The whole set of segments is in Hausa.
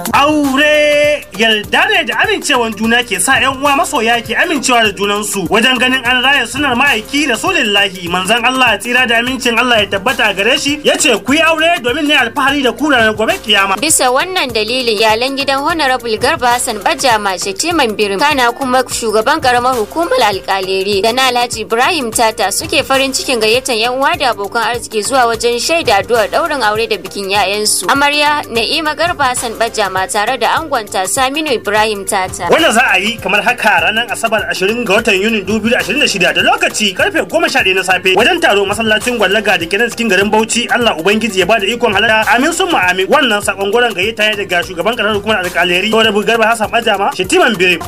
Aure yarda ne da amincewan juna ke sa 'yan uwa masoya ke amincewa da junansu wajen ganin an raya sunar ma'aiki da solillahi manzon Allah tsira da amincin Allah ya tabbata gare shi ya ce ku yi aure domin ne alfahari da ku ranar gobe kiyama. Bisa wannan dalilin iyalan gidan Honorable Garba Hassan Bajama Shetiman Birim kana kuma shugaban karamar hukumar alkaleri da na Alhaji Ibrahim Tata suke farin cikin gayyatar 'yan uwa da abokan arziki zuwa wajen shaida addu'ar daurin aure da bikin 'ya'yansu. Amarya Na'ima Garba Hassan Bajama tare da angonta Saminu Ibrahim Tata. Wanda za a yi kamar haka ranar Asabar 20 ga watan Yunin 2026 da lokaci karfe 11 na safe wajen taro masallacin gwallaga da kenan cikin garin Bauchi Allah Ubangiji ya bada ikon halarta amin sun amin wannan sakon goron gayyata ne daga shugaban karamar hukumar alkaleri da Garba Hassan Bajama Shetiman Birim.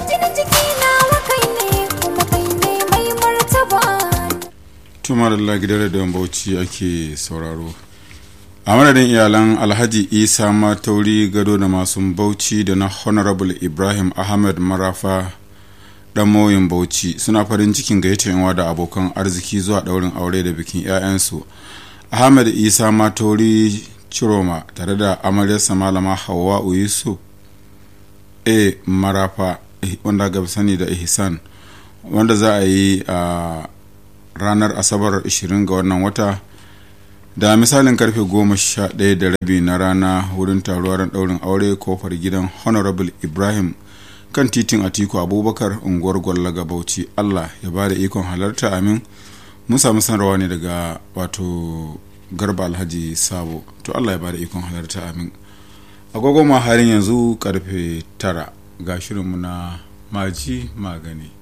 tumar Allah gidan da Bauchi ake sauraro. a madadin iyalan alhaji isa matauri gado da masu bauchi da na honorable ibrahim ahmed marafa dan moyin bauchi suna farin cikin gayyatar yanwa da abokan arziki zuwa daurin aure da bikin 'ya'yansu ahmed isa matauri ciroma tare da amaryarsa malama hawa yusuf a marafa wanda ga sani da ihsan wanda za a yi a ranar asabar 20 ga wannan wata da misalin karfe goma sha ɗaya da rabi na rana wurin taruwar ɗaurin aure kofar gidan honorable ibrahim kan titin atiku abubakar unguwar gwallaga bauchi allah ya ba da ikon halarta amin mun samu sanarwa ne daga wato garba alhaji sabo to allah ya ba da ikon halarta amin agogo ma halin yanzu karfe tara ga shirinmu na maji magani